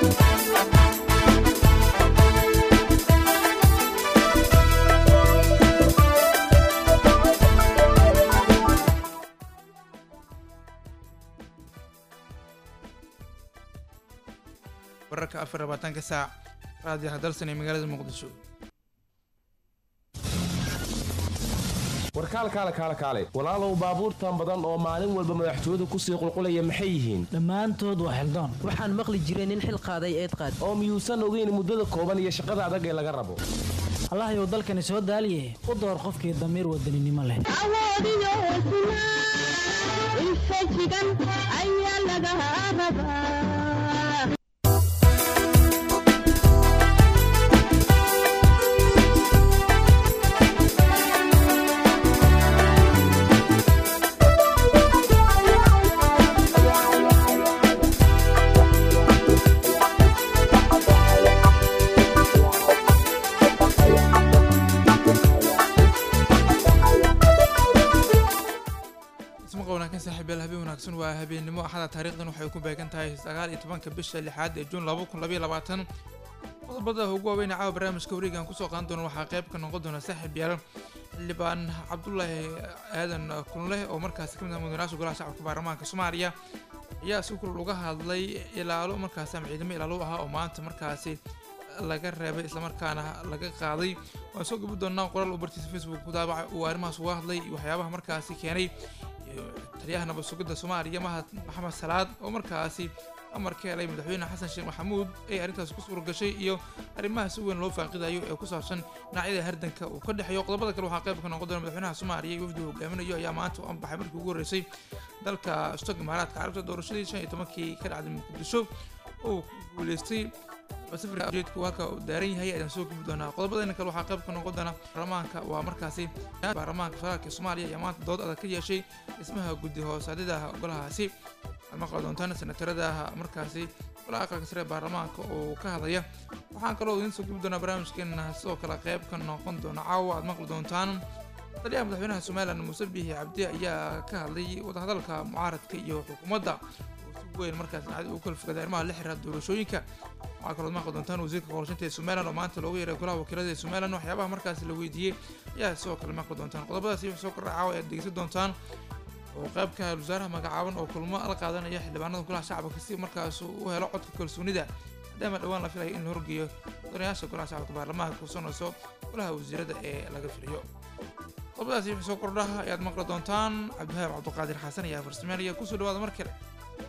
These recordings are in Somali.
wararka afar labaatanka saac raadiyaha dalsan ee magaalada muqdisho warkaal kaale kaale kaale walaalow baabuurtan badan oo maalin walba madaxtooyadu kusii qulqulaya maxay yihiin dhammaantood waa xildoon waxaan maqli jiray nin xil qaaday eed qaad oo miyuusan ogeyn muddada kooban iyo shaqada adag ee laga rabo allahayow dalkani soo daaliye u door qofkii damiir wadaninimo leh awoodiyo hesnaa infajigan ayaa laga rabaa ismaqa wanaagsan saaxiibayaal habeen wanaagsan waa habeennimo axada taariikhdan waxay ku beegan tahay sagaal iyo tobanka bisha lixaad ee juun laba kun labaiyo labaatan qodobada ugu waaweyn ee caawa barnaamijka wareegan kusoo qaadan doona waxaa qayb ka noqon doona saaxiibayaal xildhibaan cabdulaahi aadan kunleh oo markaasi kamid ah mudanayaasha golaha shacabka baarlamaanka soomaaliya ayaa si kulul uga hadlay ilaalo markaasi ama ciidamo ilaalo u ahaa oo maanta markaasi laga reebay islamarkaana laga qaaday waan soo gabi doonaa qoraal uu bartiisa facebook ku daabacay uu arrimahaas uga hadlay iyo waxyaabaha markaasi keenay taliyaha nabad sugidda soomaaliya mahad maxamed salaad oo markaasi amar ka helay madaxweyne xasan sheekh maxamuud ay arrintaas ku suura gashay iyo arrimaha si weyn loo faaqidayo ee ku saabsan dhinacyada hardanka uu ka dhexeeyo qodobada kale waxaa qayb ka noqon doona madaxweynaha soomaaliya iyo wafdigu hogaaminayo ayaa maanta u anbaxay markii ugu horreysay dalka stog imaaraadka carabta doorashadii shan iyo tobankii ka dhacday muqdisho oo guuleystay safirka ujeedku halka uu daaran yahay ayaan soo gubi doonaa qodobadana kale waxaa qayb ka noqon doona baarlamaanka waa markaasi baarlamaanka federaalka soomaaliya ayaa maanta dood adag ka yeeshay dhismaha guddi hoosaadida golahaasi waxaad maqli doontaan senatarada markaasi golaha aqalka sare ee baarlamaanka oo ka hadlaya waxaan kaloo idiin soo gubi doonaa barnaamijkeena sidoo kale qayb ka noqon doona caawa aad maqli doontaan taliyaha madaxweynaha somalilan muuse biixi cabdi ayaa ka hadlay wadahadalka mucaaradka iyo xukuumadda weyn markaas dhacday uu kala fogaday arrimaha la xiriira doorashooyinka waxaa kaloo maqli doontaan wasiirka qorshaynta ee somaliland oo maanta loogu yeeray golaha wakiilada ee somaliland waxyaabaha markaasi la weydiiyey ayaa sidoo kale maqli doontaan qodobadaasi wixii soo kordha caawa ayaad dhegeysan doontaan oo qayb ka ah wasaaraha magacaaban oo kulmo la qaadanaya xildhibaanada golaha shacabka si markaas u helo codka kalsoonida maadaama dhowaan la filayo in la horgeeyo mudanayaasha golaha shacabka baarlamaanka kursanayso golaha wasiirada ee laga filiyo qodobadaasi wixii soo kordhaha ayaad maqli doontaan cabdihaab cabdiqaadir xasan ayaa farsameynaya kusoo dhawaada mar kale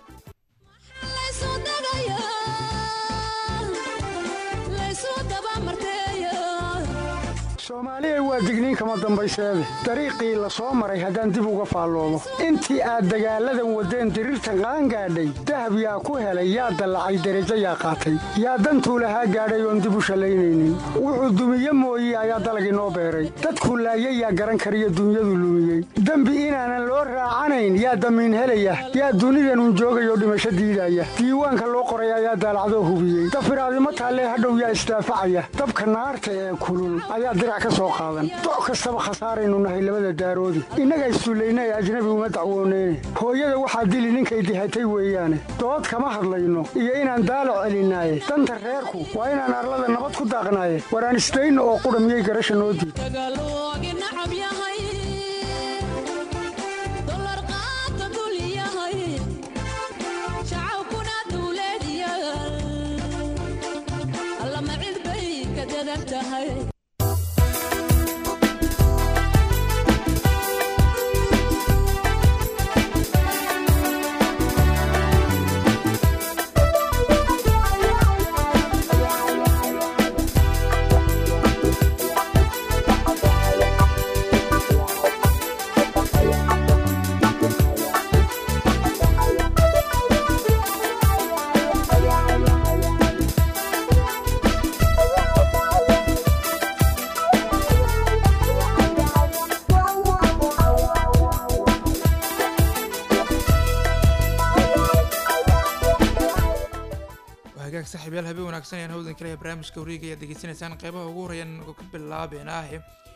soomaaliya waa digniin kama dambayseede dariiqii la soo maray haddaan dib uga faalloomo intii aad dagaalladan waddeen diriirtan qaangaadhay dahab yaa ku helay yaa dallacay derajo yaa qaatay yaa dantuu lahaa gaadhay oon dib u shallaynaynin wuxuu dumiye mooye ayaa dalagii noo beeray dadkuu laayay yaa garan kariyo dunyadu lumiyey dembi inaanan loo raacanayn yaa damiin helaya yaa dunidanun joogayoo dhimasho diidaya diiwaanka loo qoray ayaa daalacdoo hubiyey dafiraadimo taallee hadhow yaa isdaafacaya dabka naarta ee kulul ayaa dirac ka soo qaadan doc kastaba khasaaraynu nahay labada daaroodi innaga issullayna ee ajnabi uma dacwooneyne hooyada waxaa dili ninkay dihatay weeyaane dood kama hadlayno iyo inaan daalac celinaaye danta reerku waa inaan arlada nabad ku daaqnaaye waraan isdayno oo qudha miyay garasha noo diid hagaag saaxiibayaal habeen wanaagsan ayaan hawdan kaleya barnaamijka wareega ayaad degeysanaysaan qeybaha ugu horeeyaan ka bilaabeynaahe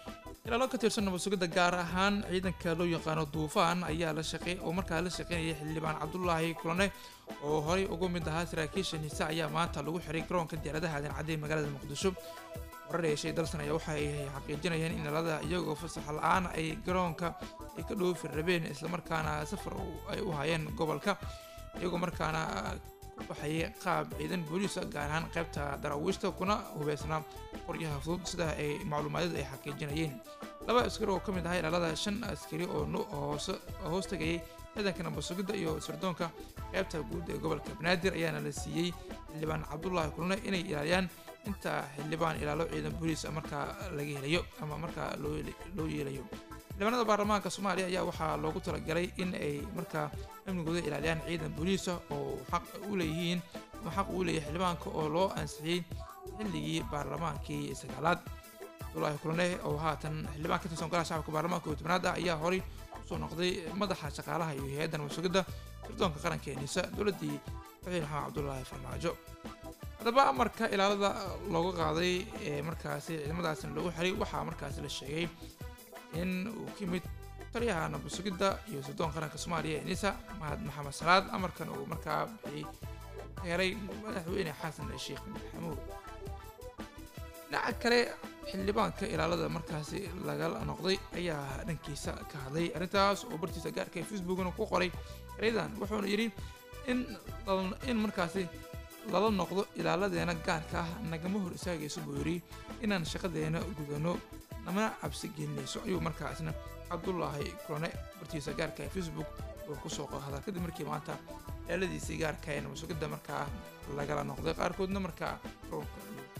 ilaalo ka tirsan nabad sugidda gaar ahaan ciidanka loo yaqaano duufaan ayaa la shaqey oo markaa la shaqeynayay xildhibaan cabdulaahi kulane oo horey uga mid ahaa saraakiisha nise ayaa maanta lagu xiray garoonka diyaaradaha aadan cadde ee magaalada muqdisho warar yeeshay dalsan ayaa waxa ay xaqiijinayeen in ilaalada iyagoo fasax la-aan ay garoonka ay ka dhoofi rabeen islamarkaana safar ay u hayeen gobolka iyagoo markaana ku baxayay qaab ciidan booliisa gaar ahaan qaybta daraawiishta kuna hubeysnaa qoryaha fudud sida ay macluumaadyadu ay xaqiijinayeen laba askari oo ka mid ahaa ilaalada shan askari oo hoos hoos tagayay ciidanka nabad sugidda iyo sirdoonka qaybta guud ee gobolka banaadir ayaana la siiyey xildhibaan cabdulaahi kulne inay ilaaliyaan inta xildhibaan ilaalo ciidan booliis markaa laga helayo ama markaa loo yeelayo xildhibaanada baarlamaanka soomaaliya ayaa waxaa loogu talagalay in ay markaa amnigooda ilaaliyaan ciidan booliisa oo xaq u leeyihiin ama xaq uu leeyahay xildhibaanka oo loo ansixiyey xilligii baarlamaankii sagaalaad cabdulaahi kulane oo haatan xildhibaan ka tirsan golaha shacabka baarlamaanka iyo tobnaad ah ayaa horey usoo noqday madaxa shaqaalaha iyo hay-adda nabad sugidda sirdoonka qaranka ee nisa dowladdii madaxweyne maxamed cabdulaahi farmaajo haddaba amarka ilaalada looga qaaday ee markaasi ciidamadaasina lagu xiray waxaa markaasi la sheegay in uu ka yimid taliyaha nabad sugidda iyo sirdoon qaranka soomaaliya ee nisa mahad maxamed salaad amarkan uu markaa bixiyey heeray madaxweyne xasan sheekh maxamuud dhinaca kale xildhibaanka ilaalada markaasi lagala noqday ayaa dhankiisa ka hadlay arrintaas oo bartiisa gaarka ee facebookna ku qoray ereydan wuxuuna yidhi in in markaasi lala noqdo ilaaladeena gaarka ah nagama hor istaagayso buu yidhi inaan shaqadeena gudano namana cabsi gelinayso ayuu markaasna cabdulaahi kulane bartiisa gaarka ee facebook uu kusoo hadal kadib markii maanta ilaaladiisii gaarka ee nabasugidda markaa lagala noqday qaarkoodna markaa garoonka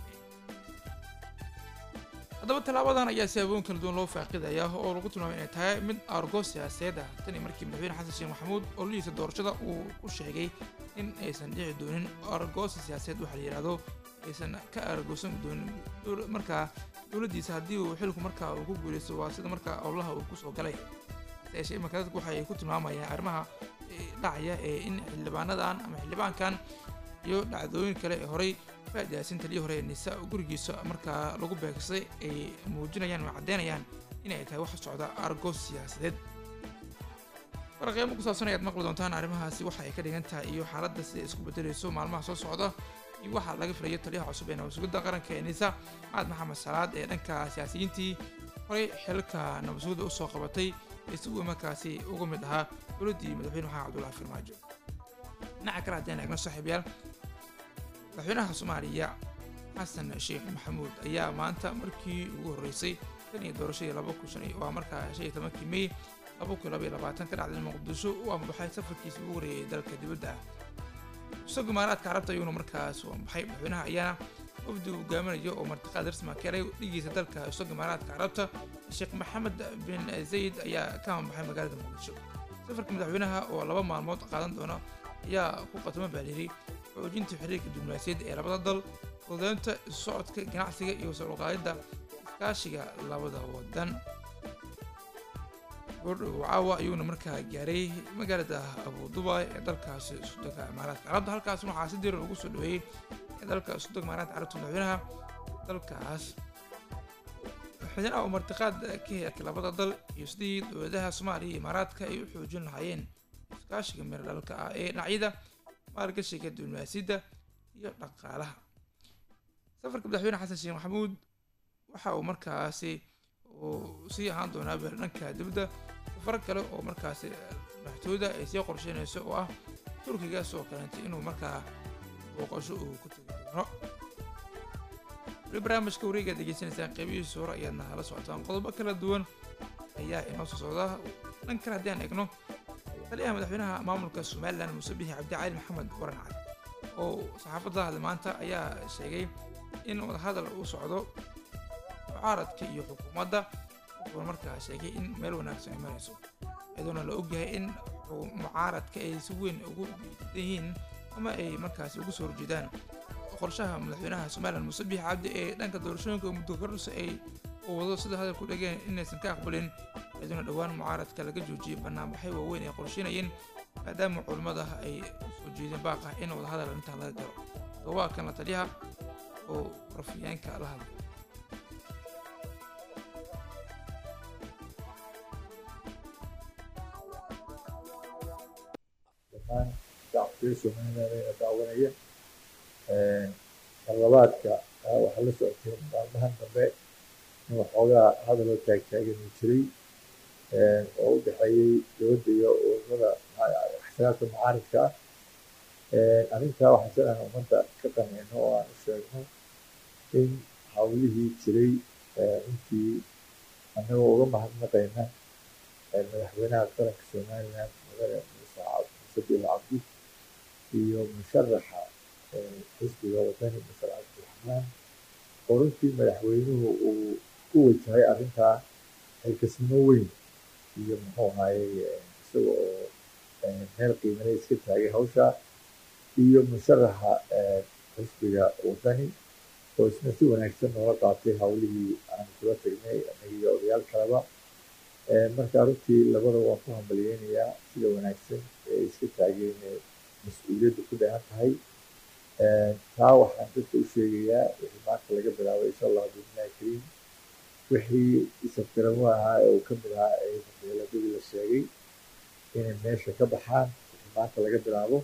haddaba tallaabadan ayaa siyaaboyin kala duwan loo faaqidaya oo lagu tilmaamay inay tahay mid argo siyaasadeed ah tani markii madaxweyne xasan sheekh maxamuud ololihiisa doorashada uu ku sheegay in aysan dhici doonin argoosa siyaasadeed waxaa la yidhaahdo aysan ka argoosan doonin markaa dowladdiisa haddii uu xilku markaa uu ku guuleysto waa sida markaa ololaha uu kusoo galay yeeshee imanka dadku waxay ku tilmaamayaan arrimaha dhacaya ee in xildhibaanadan ama xildhibaankan iyo dhacdooyin kale ee horey faadiyaasin taliyii hore ee nisa gurigiisa markaa lagu beegsay ay muujinayaan ama caddeynayaan inay tahay wax socda argos siyaasadeed waraqeymo ku saabsan ayaad maqli doontaan arrimahaasi waxa ay ka dhigan tahay iyo xaaladda sida isku bedelayso maalmaha soo socda iyo waxaa laga filayo taliyaha cusub ee nabadsugidda qaranka ee nisa maxamed maxamed salaad ee dhanka siyaasiyiintii horey xilka nabadsugidda usoo qabatay isagu markaasi uga mid ahaa dowladdii madaxweyne maxamed cabdullahi farmaajo dhinaca kale haddeen eegno saaxiibayaal madaxweynaha soomaaliya xasan sheekh maxamuud ayaa maanta markii ugu horreysay tan iyo doorashadii laba kun shan waa markaa shan iyo tobankii mey laba kun laba iyo labaatan ka dhacday muqdisho u ambaxay safarkiisii ugu horreeyay dalka dibadda ah isagu imaaraadka carabta ayuuna markaas u ambaxay madaxweynaha ayaana wafdi uu hogaaminayo oo martiqaad rasma keenay dhigiisa dalka isaga imaaraadka carabta sheekh maxamed bin zayd ayaa ka ambaxay magaalada muqdisho safarka madaxweynaha oo laba maalmood qaadan doona ayaa ku qatamo baa layidhi xoojinta xiriirka diblomaasiyadd ee labada dal fududeynta isu socodka ganacsiga iyo soo uqaadidda iskaashiga labada wadan gordhow caawa ayuuna markaa gaaray magaalada abu dubai ee dalkaasi sudaga imaaraadka carabta halkaas waxaa si diran ugu soo dhaweeyey ee dalka sudaga imaaraadka carabta madaxweynaha dalkaas madaxweynaha oo martiqaad ka heerka labada dal iyo sidii dowladaha soomaaliya iyo imaaraadka ay u xoojin lahaayeen iskaashiga meel dhalka ah ee dhinacyada maalgashiga diblomaasiyadda iyo dhaqaalaha safarka madaxweyne xasan sheekh maxamuud waxa uu markaasi uu sii ahaan doonaa beel dhanka dibadda safar kale oo markaasi madaxtooyada ay sii qorsheynayso oo ah turkiga soo kaleentay inuu markaa booqasho uu ku tegi doono weli barnaamijka wareegaad degeysanaysaan qeybihiisa hore ayaadna hala socotaan qodobo kala duwan ayaa inoo soo socda dhan kale haddii aan eegno taliyaha madaxweynaha maamulka somalilan muuse bixi cabdicali maxamed waran cali oo saxaafadda hadla maanta ayaa sheegay in wadahadal uu socdo mucaaradka iyo xukuumadda wuxuuna markaa sheegay in meel wanaagsan ay marayso iyadoona la ogyahay in mucaaradka ay si weyn ugu diidan yihiin ama ay markaasi ugu soo horjeedaan qorshaha madaxweynaha somalilan muuse bixi cabdi ee dhanka doorashooyinka muddo kordhisa ay uu wado sida hadalku dhegeen inaysan ka aqbalin iyadoona dhowaan mucaaradka laga joojiyey banaanbaxay waaweyn ay qorsheynayeen maadaama culimmada ay soo jeedeen baaqah in wadahadal intaan laga galo dawaa kan la taliyaha oo rafiyeenka la hadlay reer somaliland ayna daawanaya talabaadka waxaa la socotay maalmahan dambe in waxoogaa hadaloo taagtaagan uu jiray oo u dhexeeyey dowladda iyo ururada axsaabta mucaaridka ah arrintaa waxaan jeclahay ummadda ka qancino oo aan u sheegno in hawlihii jiray runtii annagoo uga mahadnaqayna madaxweynaha qaranka somaliland mudane muuse biil cabdi iyo musharaxa xisbiga wadani masar cabdiraxmaan oo runtii madaxweynuhu uu ku wajahay arrintaa xilkasnimo weyn iyo muxuu ahaayey isaga oo meel qiimale iska taagay hawsha iyo musharaxa xisbiga wadani oo isna si wanaagsan noola qaatay hawlihii aan kula tagnay anagiyo odayaal kaleba marka runtii labada waan ku hambaliyeynayaa sida wanaagsan ee iska taageen mas-uuliyadda ku dhehan tahay taa waxaan dadka u sheegayaa wixii maanta laga bilaabay insha allah biidnillahi kariim wixii isafgaramo ahaa ee uu ka mid ahaa ee beeladadii la sheegay inay meesha ka baxaan wixii maanta laga bilaabo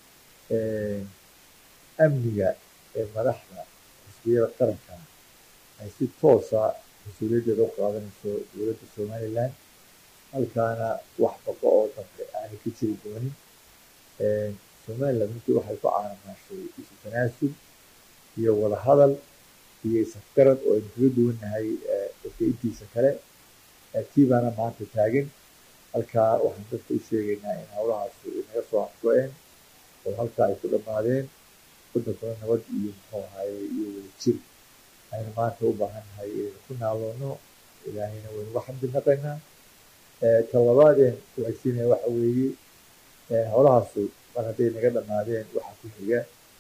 amniga ee madaxda xisbiyada qaranka ay si toosa mas-uuliyaddeeda u qaadanayso dowladda somaliland halkaana wax baqo oo dambe aanay ka jiri doonin somaliland runtii waxay ku caanamaashay isu tanaasub iyo wadahadal iyo isafgarad oo aynu kaga duwannahay dadka intiisa kale tii baana maanta taagan halkaa waxaan dadka u sheegaynaa in howlahaas inaga soo afgo-een oo halkaa ay ku dhammaadeen wadankuna nabad iyo muxuu ahaye iyo wada jir aynu maanta u baahannahay inaynu ku naaloono ilaahayna waynu uga xamdi naqaynaa talabaadeen ku xigsiinaya waxa weeye howlahaasu mar hadday naga dhammaadeen waxaa ku xiga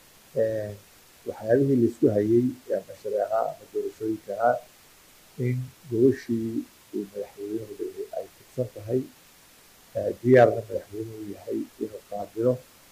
waxyaabihii laisku hayey ama shareeca ama doorashooyinka ahaa in gobashii uu madaxweynuhu dhigay ay fidsan tahay diyaarna madaxweynuhu yahay inuu qaabilo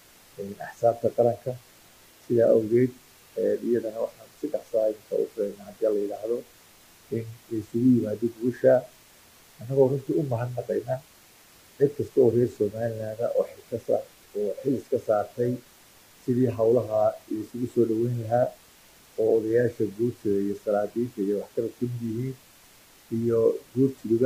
axsaabta qaranka sidaa awgeed iyadana waxaan si dhaqsaa inta u filayna haddii la yidhaahdo in laysugu yimaado gubasha annagoo runtii u mahadnaqayna cid kasta oo reer somaliland oo xilkasa oo xil iska saartay sidii howlaha laysugu soo dhaweyn lahaa oo odayaasha guurtida iyo salaadiinta iyo waxkabad ka mid yihiin iyo guurtiduba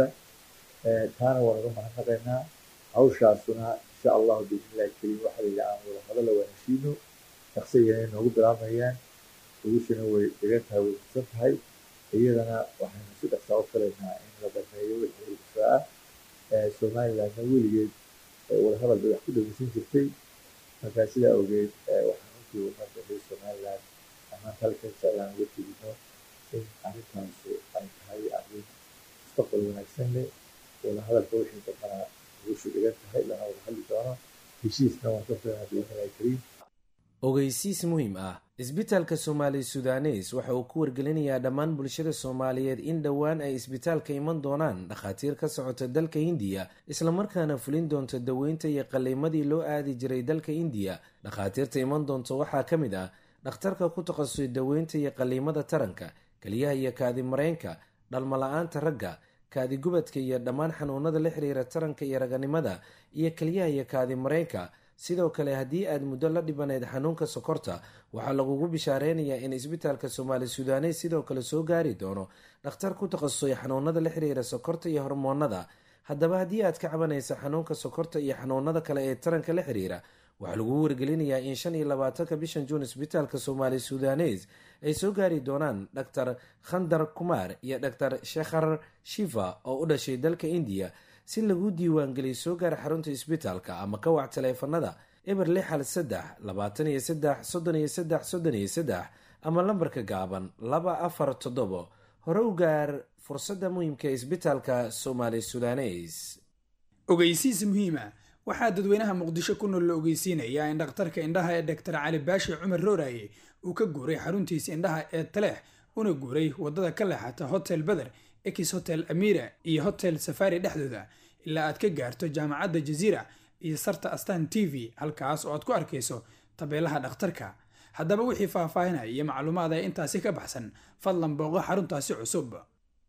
taana waan uga mahadnaqaynaa hawshaasuna insha allahu biidnillahi kariim waxaa la yidhi aan wada hadalla waan heshiino shaqsigana noogu bilaabayaan gubashana way degan tahay way fidsan tahay iyadana waxaynu si dhaqsaa u filaynaa in la dhameeyo wixii ilfaa ah somalilandna weligeed wadahadal bay wax ku dhageysan jirtay markaa sidaa awgeed waxaan runtii ummadda reer somaliland amaanta halkan jeclaan uga tegino in arrintaasu ay tahay arrin mustaqbal wanaagsan leh wadahadalka wixii dambana gubashu dhigan tahay lana wada hadli doono heshiisna waan ka filanaa biidnillahi kariim ogeysiis muhiim ah isbitaalka soomaali sudanes waxa uu ku wargelinayaa dhammaan bulshada soomaaliyeed in dhowaan ay isbitaalka iman doonaan dhakhaatiir ka socota dalka hindiya islamarkaana fulin doonta daweynta iyo qalliimadii loo aadi jiray dalka indiya dhakhaatiirta iman doonta waxaa ka mid ah dhakhtarka ku takhasusay daweynta iyo qalliimada taranka keliyaha iyo kaadi mareenka dhalmala-aanta ragga kaadi gubadka iyo dhammaan xanuunada la xiriira taranka iyo raganimada iyo keliyaha iyo kaadi mareenka sidoo kale haddii aad muddo la dhibanayd xanuunka sokorta waxaa lagugu bishaareynaya in isbitaalka soomaali sudanes sidoo kale soo gaari doono dhakhtar ku takhasusay xanuunada la xiriira sokorta iyo hormoonada haddaba haddii aad ka cabanaysa xanuunka sokorta iyo xanuunada kale ee taranka la xiriira waxaa lagugu wargelinayaa in shan iyo labaatanka bishan juun isbitaalka soomaali sudanes ay soo gaari doonaan dhaktar khandar kumaar iyo dhaktar shekhar shifa oo u dhashay dalka indiya si lagu diiwaangeliyo soo gaara xarunta isbitaalka ama ka wac taleefanada eber lix hal saddex labaatan iyo saddex soddon iyo saddex soddon iyo saddex ama lambarka gaaban laba afar toddobo hore u gaar fursadda muhiimka ee isbitaalka soomaali sudanes ogeysiis muhiima waxaa dadweynaha muqdisho ku nool la ogeysiinayaa in dhakhtarka indhaha ee doctor cali baashi cumar rooraye uu ka guuray xaruntiisa indhaha ee taleex una guuray wadada ka leexata hotel beder ex hotel amira iyo hotel safari dhexdooda ilaa aad ka gaarto jaamacadda jaziira iyo sarta astan t v halkaas oo aad ku arkayso tabeelaha dhakhtarka haddaba wixii faahfaahinaya iyo macluumaad ee intaasi ka baxsan fadlan booqo xaruntaasi cusub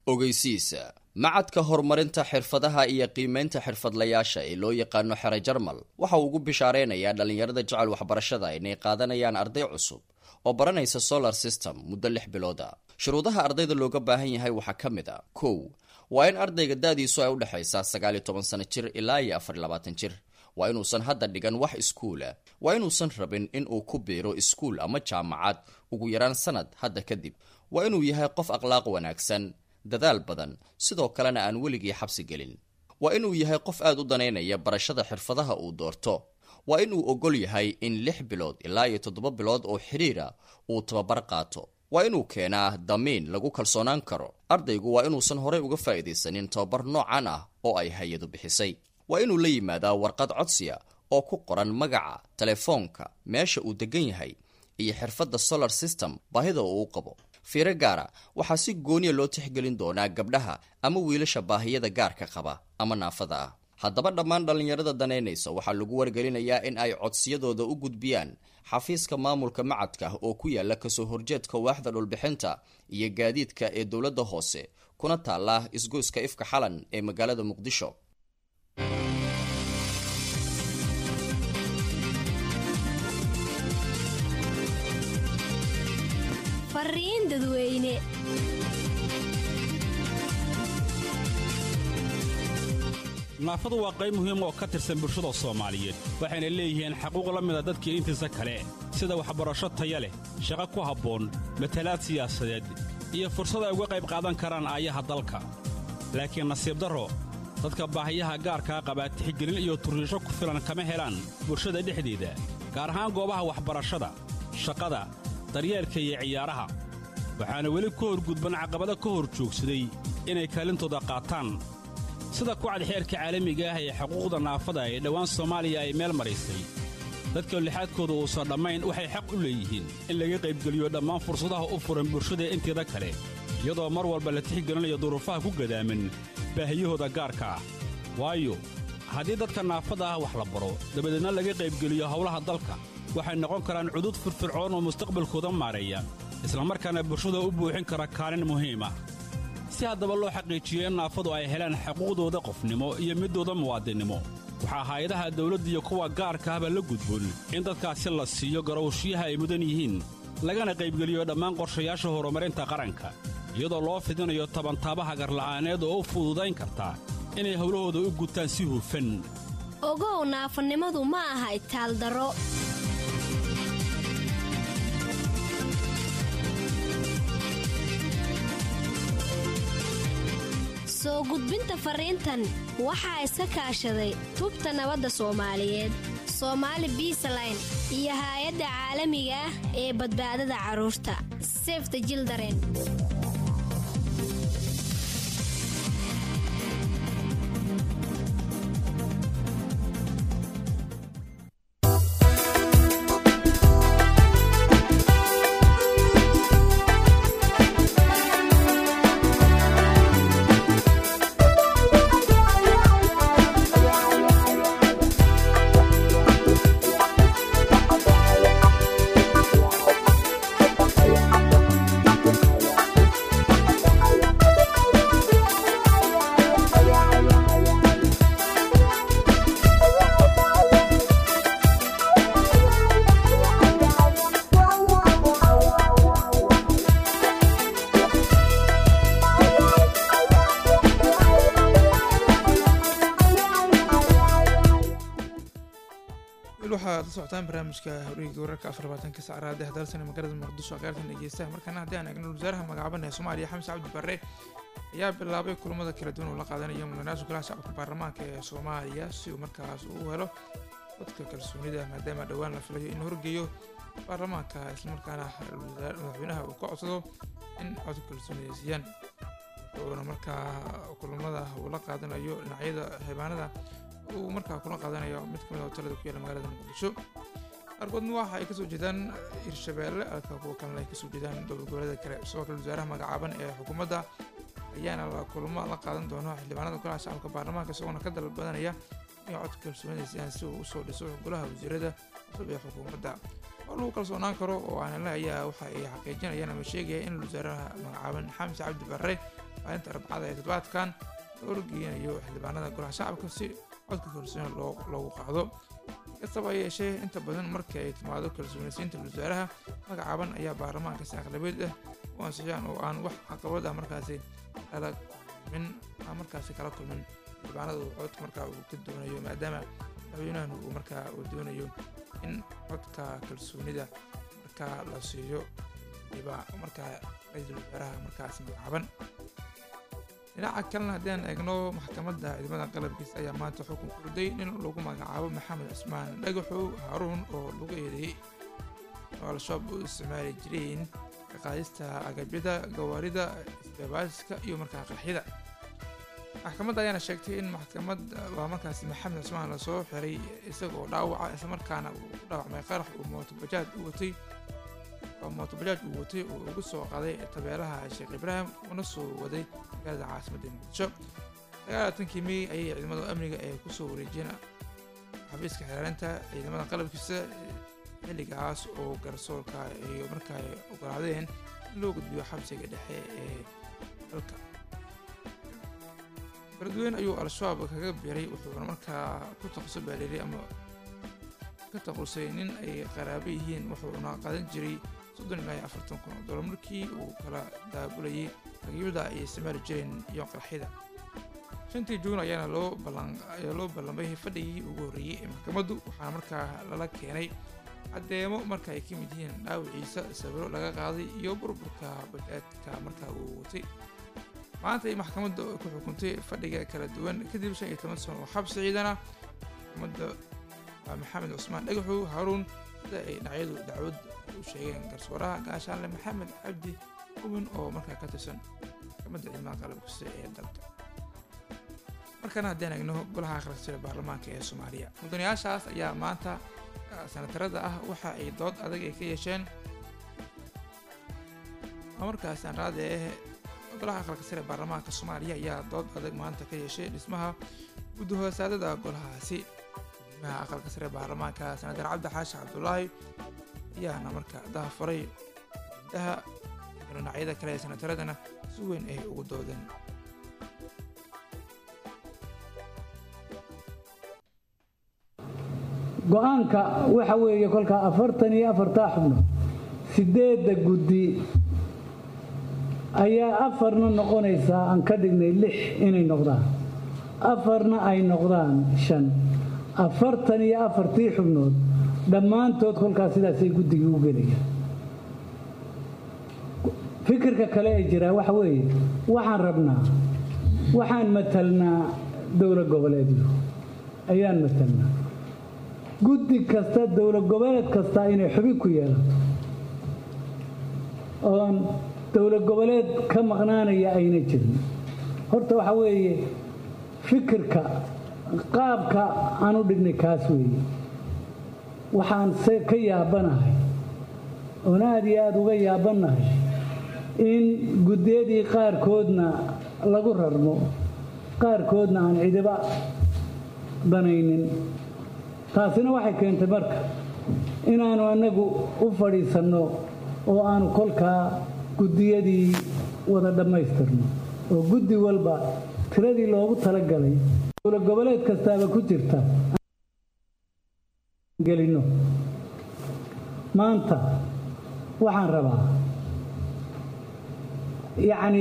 ogeysiisa macadka horumarinta xirfadaha iyo qiimaynta xirfadlayaasha ee loo yaqaano xere jarmal waxa uu ugu bishaareynaya dhallinyarada jecel waxbarashada inay qaadanayaan arday cusub oo baranaysa solar system muddo lix bilooda shuruudaha ardayda looga baahan yahay waxaa ka mid a kow waa in ardayga da-diisu ay udhexaysaa sagaal iyo toban sano jir ilaa iyo afar iyo labaatan jir waa inuusan hadda dhigan wax iskuula waa inuusan rabin in uu ku biiro iskuul ama jaamacad ugu yaraan sanad hadda kadib waa inuu yahay qof akhlaaq wanaagsan dadaal badan sidoo kalena aan weligii xabsi gelin waa inuu yahay qof aad u danaynaya barashada xirfadaha uu doorto waa inuu ogol yahay in lix bilood ilaa iyo toddoba bilood oo xidhiira uu tababar qaato waa inuu keenaa damiin lagu kalsoonaan karo ardaygu waa inuusan horey uga faa'iidaysanin tababar noocan ah oo ay hay-adu bixisay waa inuu la yimaadaa warqad codsiya oo ku qoran magaca telefoonka meesha uu degan yahay iyo xirfadda solar system baahida uu u qabo fiiro gaara waxaa si gooniya loo tixgelin doonaa gabdhaha ama wiilasha baahiyada gaarka qaba ama naafada ah haddaba dhammaan dhallinyarada danaynaysa waxaa lagu wargelinayaa in ay codsiyadooda u gudbiyaan xafiiska maamulka macadka oo ku yaala kasoo horjeedka waaxda dhulbixinta iyo gaadiidka ee dowladda hoose kuna taala isgoyska ifka xalan ee magaalada muqdisho fariin dadweyne naafadu waa qayb muhiim oo ka tirsan bulshada soomaaliyeed waxayna leeyihiin xaquuq la mida dadkii intiisa kale sida waxbarasho taya leh shaqo ku habboon matalaad siyaasadeed iyo fursad ay uga qayb qaadan karaan aayaha dalka laakiin nasiib darro dadka baahiyaha gaarkaa qabaa tixgelin iyo turriisho ku filan kama helaan bulshada dhexdeeda gaar ahaan goobaha waxbarashada shaqada daryeelka iyo ciyaaraha waxaana weli ka horgudban caqabado ka hor joogsaday inay kaalintooda qaataan sida kucad xeerka caalamiga ah ee xuquuqda naafada ee dhowaan soomaaliya ay meel maraysay dadka lixaadkooda uusan dhammayn waxay xaq u leeyihiin in laga qaybgeliyo dhammaan fursadaha u furan bulshada inteeda kale iyadoo mar walba la tixgelinayo duruufaha ku gadaaman baahiyahooda gaarka ah waayo haddii dadka naafada ah wax la baro dabadeedna laga qaybgeliyo howlaha dalka waxay noqon karaan cudud firfircoon oo mustaqbalkooda maareeya islamarkaana bulshada u buuxin kara kaalin muhiim ah si haddaba loo xaqiijiyo in naafadu ay helaan xuquuqdooda qofnimo iyo middooda muwaadinnimo waxaa hay-adaha dawladda iyo kuwa gaarka ahba la gudboon in dadkaasi la siiyo garowshiyaha ay mudan yihiin lagana qaybgeliyo dhammaan qorshayaasha horumarinta qaranka iyadoo loo fidinayo tabantaabaha garla'aaneed oo u fududayn karta inay howlahooda u gutaan si hufan ogow naafanimadu ma aha itaaldaro soo gudbinta fariintan waxaa iska kaashaday tubta nabadda soomaaliyeed soomaali biisaline iyo haay-adda caalamiga ah ee badbaadada carruurta sefta jildaren weli waxaad la socotaan barnaamijka horiga wararka afar labaatanka sacraad ee dalsan magaalada muqdisho qaartan dhegeystaha markaana haddii aan eegno wasaaraha magacaaban ee soomaaliya xamse cabdi barre ayaa bilaabay kulamada kala duwan oo la qaadanayo mudanaasha golaha shacabka baarlamaanka ee soomaaliya si uu markaas uu helo dadka kalsoonida maadaama dhowaan la filayo in horgeeyo baarlamaanka islamarkaana madaxweynaha uu ka codsado in codka kalsoonida siiyaan wuxuuna markaa kulamada uu la qaadanayo dhinacyada xildhibaanada uu markaa kula qaadanayo mid kamid a hotelada ku yaala magaalada muqdisho qaarkoodna waxa ay kasoo jeedaan hirshabeelle halka kuwa kalena ay kasoo jeedaan dowlad goboleeda kale sidoo kale wasaaraha magacaaban ee xukuumadda ayaana la kulamo la qaadan doono xildhibaanada golaha shacabka baarlamaanka isagoona ka dalbadanaya in codka kalsoonida siiyaan si uu usoo dhiso golaha wasiirada cusub ee xukuumadda oo lagu kalsoonaan karo oo aanala ayaa waxa ay xaqiijinayaan ama sheegaya in wasaaraha magacaaban xamse cabdi barre maalinta arbacada ee toddobaadkan loola geynayo xildhibaanada golaha shacabka si codka kalsooni loogu qaado kastaba yeeshee inta badan markii ay timaado kalsoonaysiinta wasaaraha magacaaban ayaa baarlamaanka si aqlabeed ah u ansixiyaan oo aan wax caqabad ah markaasi kala kulmin aan markaasi kala kulmin xildhibaanada uu codka markaa uu ka doonayo maadaama madaxweynahan uu markaa uu doonayo in codka kalsoonida markaa la siiyo diba markaa ra-iisul wasaaraha markaasi magacaaban dhinaca kalena haddaan eegno maxkamadda ciidamada qalabkiisa ayaa maanta xukun ku riday nin lagu magacaabo maxamed cusmaan dhagaxow haaruun oo lagu eedeeyey oo al-shabaab u isticmaali jireen kaqaadista agabyada gawaarida isbaabaadiska iyo markaa qarxyada maxkamadda ayaana sheegtay in maxkamad waa markaasi maxamed cusmaan lasoo xiray isagoo dhaawaca islamarkaana uu ku dhaawacmay qarax uu mootobajaaj u watay oo mootobajaaj uu watay uu ugu soo qaday tabeelaha sheekh ibraahim una soo waday magaalada caasimadda muqdisho sagaalatankii mey ayay ciidamada amniga ee kusoo wareejiyeen xafiiska xiraarinta ciidamada qalabkiisa xilligaas oo garsoorka ay markaa ogolaadeen in loo gudbiyo xabsiga dhexe ee dalka beledweyne ayuu al-shabaab kaga biray wuxuuna markaa ku taqasu baaleeray ama ka taqusay nin ay qaraabo yihiin wuxuuna qaadan jiray soddon ilaa iyo afartan kun oo dollar markii uu kala daabulayay agabyada ay isticmaali jireen iyo qarxyada shantii juun ayaana loo ballan ayaa loo ballamay fadhigii ugu horreeyey ee maxkamaddu waxaana markaa lala keenay caddeemo marka ay ka mid yihiin dhaawiciisa sawiro laga qaaday iyo burburka bajaadka markaa uu watay maanta ay maxkamadda ku xukuntay fadhiga kala duwan kadib shan iyo toban sano oo xabsi ciidana maxkamadda waa maxamed cusmaan dhagaxow haaruun sida ay dhinacyadu dacwad u sheegeen garsooraha gaashaanle maxamed cabdi hubin oo markaa ka tirsan maxkamadda ciidamada qalabkuse ee dalka markana haddaan eegno golaha akhriska baarlamaanka ee soomaaliya mudanayaashaas ayaa maanta sanatarada ah waxa ay dood adag ay ka yeesheen markaas anraade ah golaha aqalka sare baarlamaanka soomaaliya ayaa dood adag maanta ka yeeshay dhismaha gudahoosaadada golahaasi guddimaha aqalka sare baarlamaanka senatar cabdi xaashi cabdulaahi ayaana markaa daha furay guddaha dhinacyada kale ee senataradana si weyn ay ugu doodeen go-aanka waxa weeye kolkaa afartan iyo afartaa xubno sideedda guddi ayaa afarna noqonaysaa aan ka dhignay lix inay noqdaan afarna ay noqdaan shan afartan iyo afartii xubnood dhammaantood kolkaas sidaasay guddigii u gelayaan fikirka kale ee jiraa waxa weeye waxaan rabnaa waxaan matalnaa dowla goboleedyo ayaan matalnaa guddi kasta dowla goboleed kasta inay xubin ku yeelato oon dowla goboleed ka maqnaanaya ayna jirin horta waxa weeye fikirka qaabka aan u dhignay kaas weeye waxaan se ka yaabanahay oon aad iyo aada uga yaabanahay in guddiyadii qaarkoodna lagu rarmo qaarkoodna aan cidiba danaynin taasina waxay keentay marka inaannu annagu u fadhiisanno oo aanu kolkaa guddiyadii wada dhammaystirno oo guddi walba tiradii loogu talagalay dowla goboleed kastaaba ku jirta gelinno maanta waxaan rabaa yacni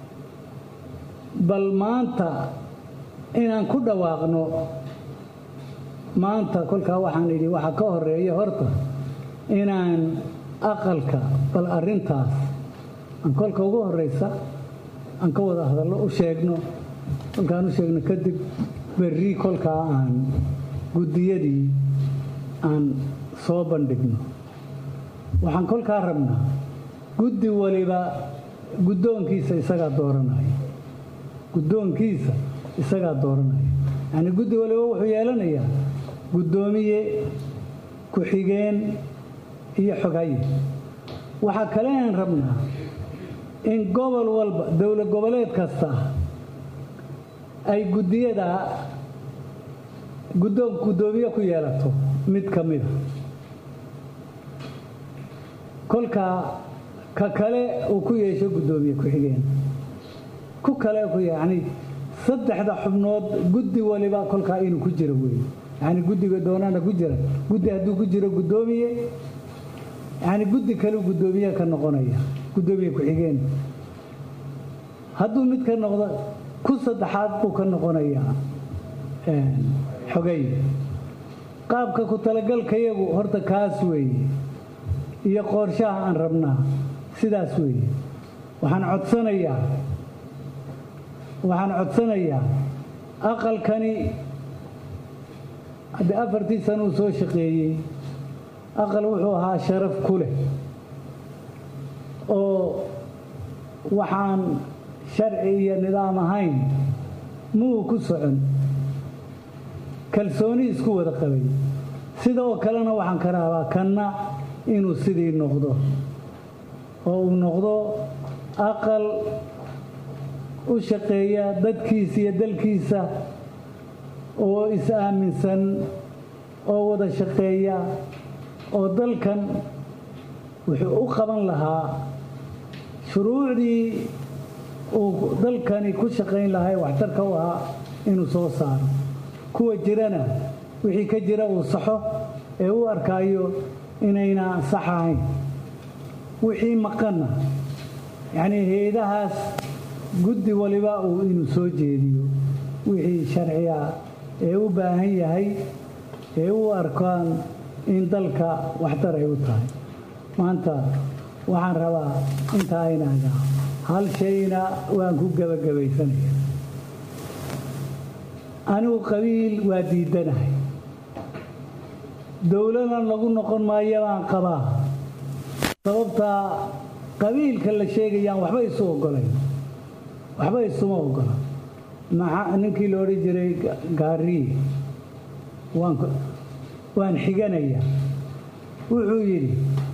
bal maanta inaan ku dhawaaqno maanta kolkaa waxaan idhi waxa ka horeeya horta inaan aqalka bal arrintaas aan kolka ugu horraysa aan ka wada hadallo u sheegno kolkaan u sheegno kadib berri kolkaa aan guddiyadii aan soo bandhigno waxaan kolkaa rabnaa guddi waliba guddoonkiisa isagaa dooranaya guddoonkiisa isagaa dooranaya yacnii guddi waliba wuxuu yeelanayaa guddoomiye ku-xigeen iyo xogaye waxaa kale aan rabnaa in gobol walba dowla goboleed kasta ay guddiyada guddoomiye ku yeelato mid ka mida kolkaa ka kale uu ku yeesho guddoomiye ku-xigeen ku kale ku yacni saddexda xubnood guddi waliba kolkaa inuu ku jiro weeye yacni guddiga doonana ku jira guddi hadduu ku jiro guddoomiye yacni guddi kaleu guddoomiye ka noqonaya guddoomiye ku-xigeen hadduu mid ka noqdo ku saddexaad buu ka noqonayaa xogay qaabka ku talagalkayagu horta kaas weeye iyo qoorshaha aan rabnaa sidaas weeye waxaan codsanayaa waxaan codsanayaa aqalkani haddii afartii sana uu soo shaqeeyey aqal wuxuu ahaa sharaf ku leh oo waxaan sharci iyo nidaam ahayn muu ku socon kalsooni isku wada qabay sidoo kalena waxaan ka rabaa kanna inuu sidii noqdo oo uu noqdo aqal u shaqeeya dadkiisa iyo dalkiisa oo is-aaminsan oo wada shaqeeya oo dalkan wuxuu u qaban lahaa shuruucdii uu dalkani ku shaqayn lahaa ee waxtarka u ahaa inuu soo saaro kuwa jirana wixii ka jira uu saxo ee u arkaayo inayna sax ahayn wixii maqanna yacnii hay-adahaas guddi waliba uu inuu soo jeediyo wixii sharciga ee u baahan yahay ee u arkaan in dalka waxtar ay u tahay maanta waxaan rabaa intaa inaaga hal shayna waan ku gebagabaysanaya anigu qabiil waa diidanahay dowladan lagu noqon maayo baan qabaa sababtaa qabiilka la sheegayaan waxba isu ogolayn waxba isuma ogola maxaa ninkii la odhan jiray gaariye waan xiganaya wuxuu yidhi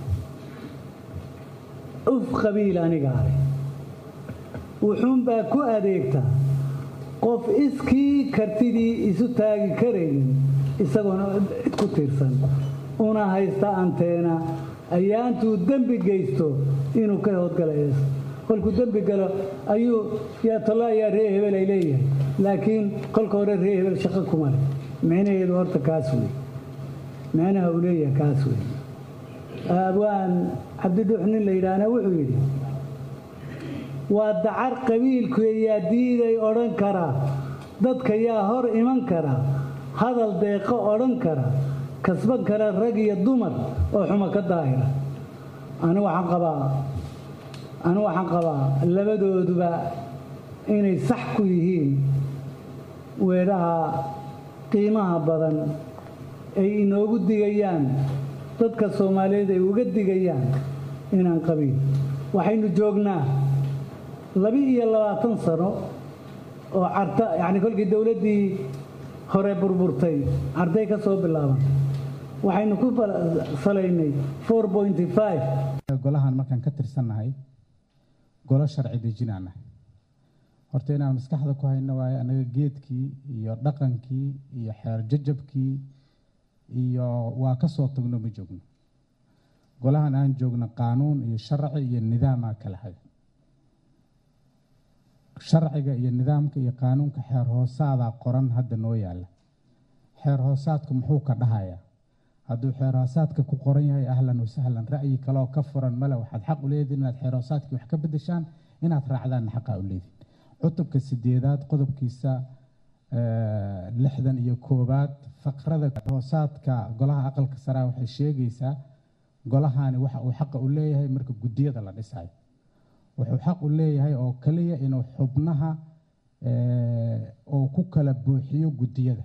uf qabiil anigaa leh wuxuunbaa ku adeegtaa qof iskii kartidii isu taagi karaynin isagoona cid ku tiirsan una haysta anteena ayaantuu dembi geysto inuu ka hoodgalays kolkuu dembi galo ayuu yaa talo ayaa ree hebel ay leeyahay laakiin kolka hore ree hebel shaqo kuma leh micnaheedu horta kaas wey micnaha uu leeyahay kaas wey abwaan cabdidhuux nin la yidhaahna wuxuu yidhi waa dacar qabiilku yaa diiday odhan karaa dadka yaa hor iman kara hadal deeqo odhan kara kasban kara rag iyo dumar oo xuma ka daahira ani waxaan qabaa ani waxaan qabaa labadooduba inay sax ku yihiin weedhaha qiimaha badan ay inoogu digayaan dadka soomaaliyeed ay uga digayaan inaan qabiil waxaynu joognaa labi iyo labaatan sano oo carta yacni kolkii dowladdii hore burburtay cartay ka soo bilaaban waxaynu ku salaynay golahan markaan ka tirsannahay golo sharci dejinaan nahay horta inaan maskaxda ku hayno waayo annaga geedkii iyo dhaqankii iyo xeer jajabkii iyo waa ka soo tagno ma joogno golahan aan joogno qaanuun iyo sharci iyo nidaamaa kala haya sharciga iyo nidaamka iyo qaanuunka xeer hoosaadaa qoran hadda noo yaalla xeer hoosaadku muxuu ka dhahayaa hadduu xeer hoosaadka ku qoran yahay ahlan wasahlan ra'yi kaleoo ka furan male waxaad xaq u leedihin inaad xeer hoosaadkii wax ka bedeshaan inaad raacdaanna xaqaa u leedihin cutubka sideedaad qodobkiisa lixdan iyo koowaad faqrada hoosaadka golaha aqalka saraa waxay sheegaysaa golahani waxa uu xaqa u leeyahay marka guddiyada la dhisayo wuxuu xaq u leeyahay oo kaliya inuu xubnaha oo ku kala buuxiyo guddiyada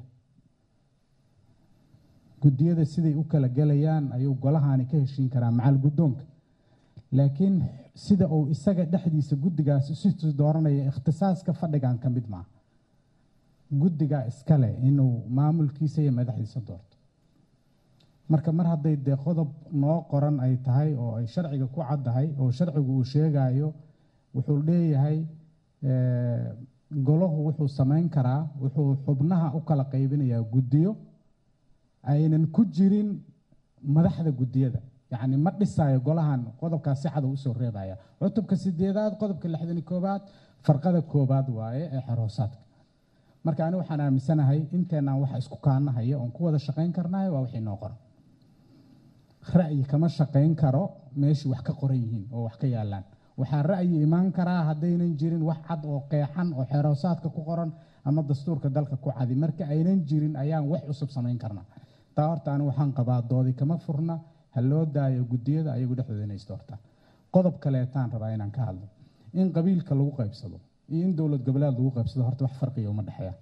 guddiyada siday u kala gelayaan ayuu golahani ka heshiin karaa macal guddoonka laakiin sida uu isaga dhexdiisa guddigaasi situu dooranaya ikhtisaaska fadhigan ka mid maaha guddiga iskale inuu maamulkiisa iyo madaxdiisa doorto marka mar hadday dee qodob noo qoran ay tahay oo ay sharciga ku caddahay oo sharcigu uu sheegayo wuxuu leeyahay golahu wuxuu samayn karaa wuxuu xubnaha u kala qaybinayaa guddiyo aynan ku jirin madaxda guddiyada yacni ma dhisayo golahan qodobkaas si cad uu usoo reebaya cutubka sideedaad qodobka lixdani koobaad farqada koobaad waaye ee xeroosaadka marka ani waxaan aaminsanahay inteenaan waxa isku kaanahaya oon ku wada shaqayn karnahay waa wixii noo qoran ra'yi kama shaqayn karo meeshii wax ka qoran yihiin oo wax ka yaalaan waxaa ra'yi imaan karaa haddaynan jirin wax cad oo qeexan oo xeroosaadka ku qoran ama dastuurka dalka ku cadi marka aynan jirin ayaan wax cusub samayn karnaa taa horta ani waxaan qabaa doodi kama furna ha loo daayo guddiyada ayagu dhexdooda inay isdoortaan qodob kaleetaan rabaa inaan ka hadlo in qabiilka lagu qaybsado iyo in dowlad goboleed lagu qaybsado horta wax farqiya uma dhexeeyaan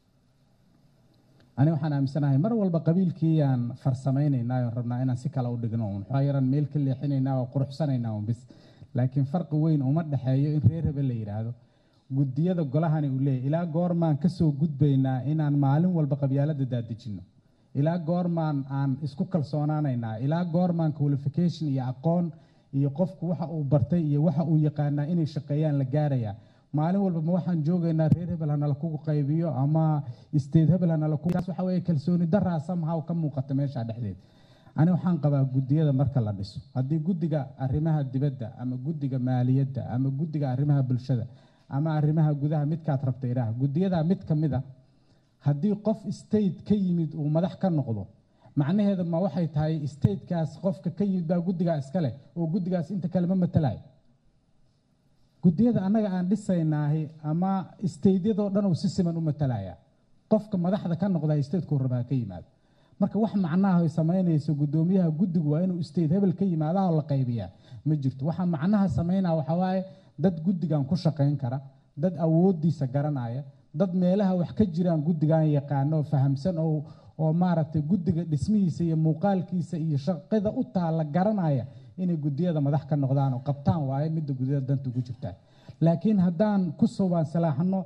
ani waxaan aaminsanahay mar walba qabiilkiiyaan farsamaynaynaa oon rabnaa inaan si kale u dhigno un waxaa yaraan meel ka leexinaynaa oo quruxsanaynaa un bis laakiin farqi weyn uma dhexeeyo in reer hebel la yidhaahdo guddiyada golahani uu leeyahy ilaa goormaan ka soo gudbaynaa inaan maalin walba qabyaalada daadejinno ilaa goormaan aan isku kalsoonaanaynaa ilaa goormaan qualification iyo aqoon iyo qofku waxa uu bartay iyo waxa uu yaqaanaa inay shaqeeyaan la gaarayaa maalin walba ma waxaan joogaynaa reer hebel hanala kugu qaybiyo ama state hebel hanala kugu taas waxa weeye kalsooni daraa somehow ka muuqata meesha dhexdeed ani waxaan qabaa guddiyada marka la dhiso haddii guddiga arrimaha dibadda ama guddiga maaliyadda ama guddiga arrimaha bulshada ama arrimaha gudaha midkaad rabta idhaah guddiyada mid ka mid a haddii qof state ka yimid uu madax ka noqdo macnaheeda ma waxay tahay statekaas qofka ka yimid baa guddigaa iskale oo guddigaas inta kale ma matalayo guddiyada annaga aan dhisaynaahi ama stateyadoo dhan uu si siman u matalaya qofka madaxda ka noqda statekuu rabaa ka yimaado marka wax macnaha ay samaynayso guddoomiyaha guddigu waa inuu state hebel ka yimaadaha la qaybiyaa ma jirto waxa macnaha samaynaa waxaa waaye dad guddigan ku shaqayn kara dad awooddiisa garanaya dad meelaha wax ka jiraan guddigan yaqaano oo fahamsan oo oo maaragtay guddiga dhismihiisa iyo muuqaalkiisa iyo shaqada u taalla garanaya inay guddiyada madax ka noqdaan oo qabtaan waaye midda guddiyada danta ugu jirtaa laakiin haddaan ku subaan salaaxno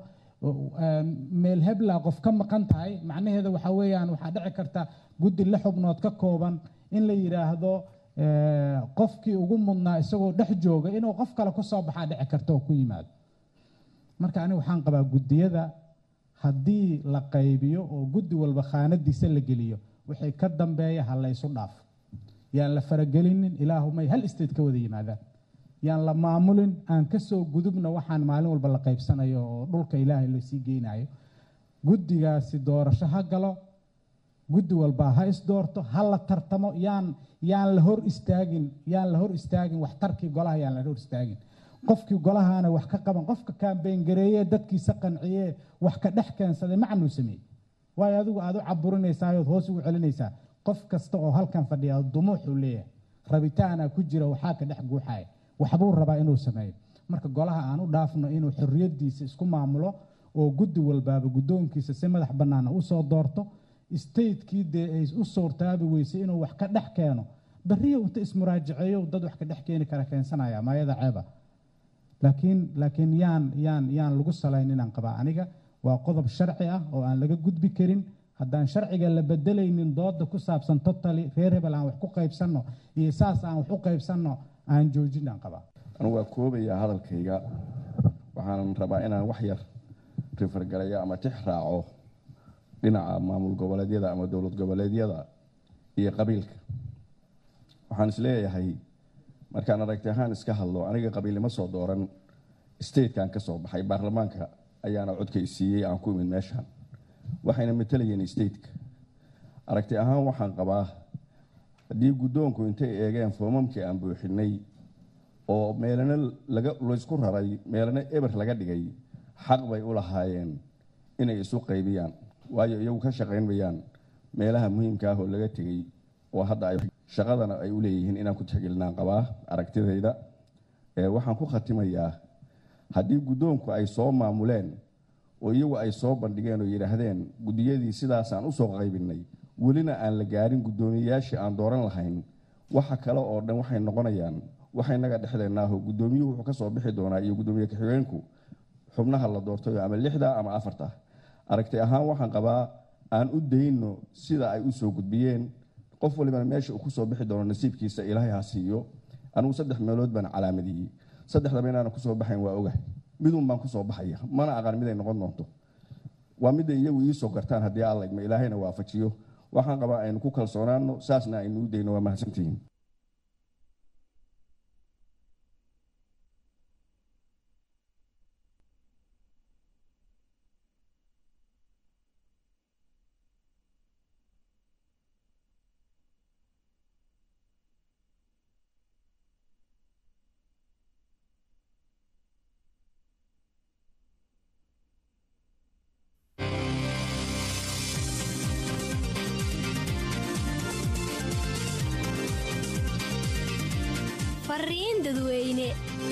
meel hebla qof ka maqan tahay macnaheeda waxaa weeyaan waxaa dhici karta guddi la xubnood ka kooban in la yidhaahdo qofkii ugu mudnaa isagoo dhex jooga inuu qof kale ku soo baxaa dhici karta oo ku yimaado marka aniga waxaan qabaa guddiyada haddii la qaybiyo oo guddi walba khaanadiisa la geliyo wixii ka dambeeya ha laysu dhaafo yaan la faragelinin ilaahumay hal state ka wada yimaadaan yaan la maamulin aan ka soo gudubna waxaan maalin walba la qaybsanayo oo dhulka ilaahay lasii geynayo guddigaasi doorasho ha galo guddi walba ha isdoorto ha la tartamo yaan yaan la hor istaagin yaan la hor istaagin waxtarkii golaha yaan la hor istaagin qofkii golahaana wax ka qaban qofka kaambeyn gareeye dadkiisa qanciyee wax ka dhex keensaday macnuu sameeyey waayo adigu aad u caburinaysaa ood hoos ugu celinaysaa qof kasta oo halkan fadhiya dumuuxuu leeyahay rabitaana ku jira waxaa ka dhex guuxaya waxbuu rabaa inuu sameeyo marka golaha aan u dhaafno inuu xorriyaddiisa isku maamulo oo guddi walbaaba guddoonkiisa si madax bannaana usoo doorto statekii dee ay u suurtaabi weysay inuu wax ka dhex keeno beriyo inta ismuraajaceeyo dad wax ka dhex keeni kara keensanaya maayada ceeba laakiin laakiin yaan yaan yaan lagu salayn inaan qabaa aniga waa qodob sharci ah oo aan laga gudbi karin haddaan sharciga la bedelaynin dooda ku saabsan totally reer hebel aan wax ku qaybsanno iyo saas aan wax u qaybsanno aan joojin aan qabaa anugu waa koobayaa hadalkayga waxaan rabaa inaan wax yar rifargalayo ama tix raaco dhinaca maamul goboleedyada ama dowlad goboleedyada iyo qabiilka waxaan isleeyahay markaan aragti ahaan iska hadlo aniga qabiilnimo soo dooran statekan ka soo baxay baarlamaanka ayaana codkay siiyey aan ku imid meeshaan waxayna matalayeen stateka aragti ahaan waxaan qabaa haddii guddoonku intay eegeen foomamkii aan buuxinay oo meelana laysku raray meelana eber laga dhigay xaq bay u lahaayeen inay isu qaybiyaan waayo iyagu ka shaqayn mayaan meelaha muhiimka ah oo laga tegey oo hadda ay shaqadana ay u leeyihiin inaan ku tixgelinaan qabaa aragtidayda waxaan ku khatimayaa haddii guddoonku ay soo maamuleen oo iyagu ay soo bandhigeen oo yidhaahdeen guddiyadii sidaasaan usoo qaybinay welina aan la gaarin guddoomiyeyaashii aan dooran lahayn waxa kale oo dhan waxay noqonayaan waxaynaga dhexdeenaaho guddoomiyuhu wuxuu ka soo bixi doonaa iyo guddoomiye ka-xigeenku xubnaha la doortayo ama lixda ama afarta aragti ahaan waxaan qabaa aan u dayno sida ay u soo gudbiyeen qof walibana meesha uu kusoo bixi doono nasiibkiisa ilaahay ha siiyo anigu saddex meelood baan calaamadiyey saddexdaba inaanan kusoo baxayn waa ogahay midun baan kusoo baxaya mana aqaan miday noqon doonto waa midday iyagu iisoo gartaan haddii alla idma ilaahayna waafajiyo waxaan qabaa aynu ku kalsoonaano saasna aynu u dayno waa mahadsantihiin fariin dadweyne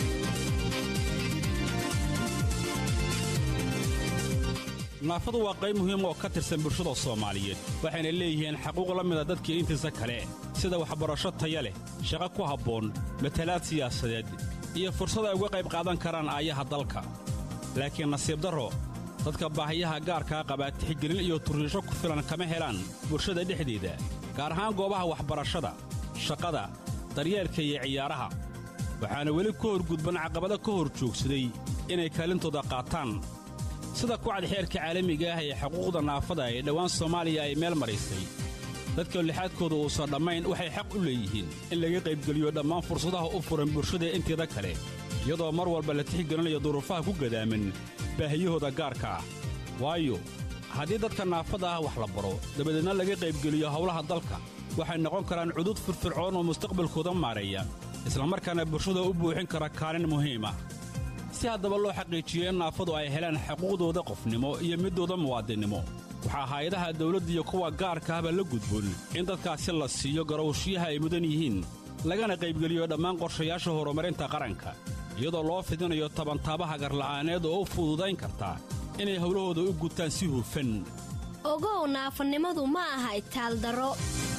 naafadu waa qayb muhiim oo ka tirsan bulshada soomaaliyeed waxayna leeyihiin xaquuq la mida dadkii intiisa kale sida waxbarasho taya leh shaqo ku habboon matalaad siyaasadeed iyo fursad ay uga qayb qaadan karaan aayaha dalka laakiin nasiib darro dadka baahiyaha gaarkaa qabaa tixgelin iyo turriisho ku filan kama helaan bulshada dhexdeeda gaar ahaan goobaha waxbarashada shaqada daryeelka iyo ciyaaraha waxaana weli ka horgudban caqabado ka hor joogsaday inay kaalintooda qaataan sida kucad xeerka caalamiga ah ee xuquuqda naafada ee dhowaan soomaaliya ay meel maraysay dadka lixaadkooda uusan dhammayn waxay xaq u leeyihiin in laga qaybgeliyo dhammaan fursadaha u furan bulshada inteeda kale iyadoo mar walba la tixgelinayo duruufaha ku gadaaman baahiyahooda gaarka ah waayo haddii dadka naafada ah wax la baro dabadeedna laga qaybgeliyo howlaha dalka waxay noqon karaan cudud firfircoon oo mustaqbalkooda maareeya islamarkaana bulshada u buuxin kara kaalin muhiim ah si haddaba loo xaqiijiyo in naafadu ay helaan xuquuqdooda qofnimo iyo middooda muwaadinnimo waxaa hay-adaha dawladda iyo kuwa gaarka ahba la gudboon in dadkaasi la siiyo garowshiyaha ay mudan yihiin lagana qaybgeliyo dhammaan qorshayaasha horumarinta qaranka iyadoo loo fidinayo tabantaabaha garla'aaneed oo u fududayn karta inay howlahooda u gutaan si hufan ogow naafanimadu ma aha itaaldaro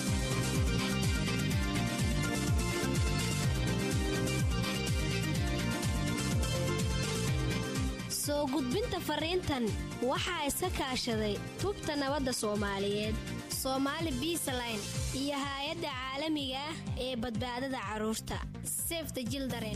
soo gudbinta fariintan waxaa iska kaashaday tubta nabadda soomaaliyeed soomaali biisaline iyo haay-adda caalamiga ah ee badbaadada carruurta sefta jildaren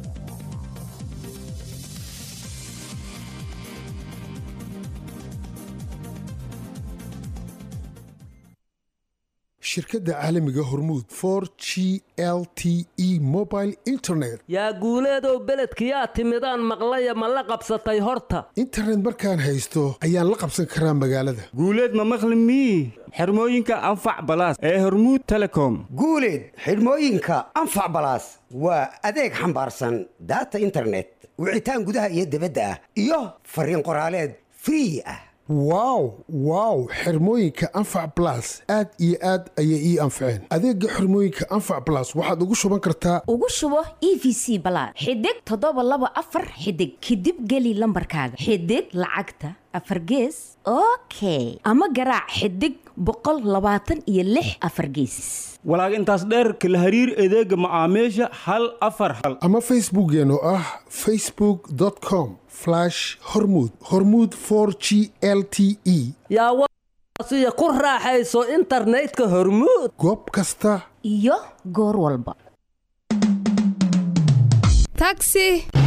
shirkadda caalamiga hormuud for g l t e mobile internet yaa guuleedow beledkiyaa timidaan maqlaya ma la qabsatay horta internet markaan haysto ayaan la qabsan karaa magaalada guuleed ma maqli mii xirmooyinka anfac balaas ee hormuud telecom guuleed xidhmooyinka anfac balaas waa adeeg xambaarsan daata internet wicitaan gudaha iyo dibadda ah iyo fariin qoraaleed free ah wow wow xirmooyinka anfac balas aad iyo aad ayay ii anfaceen adeega xirmooyinka anfac balas waxaad ugu shuban kartaa ugu shubo e v c balaad xidig toddoba laba afar xidig kadib geli lambarkaaga xidig lacagta afar gees okay ama garaac xidig boqol labaatan iyo lix afar geesis walaag intaas dheerka la hariir adeega macaamiisha hal afar hal ama facebookeen oo ah facebook com hormud hormud g l t e yaa ku raaxayso internetka hormuud goob kasta iyo goor walba taxi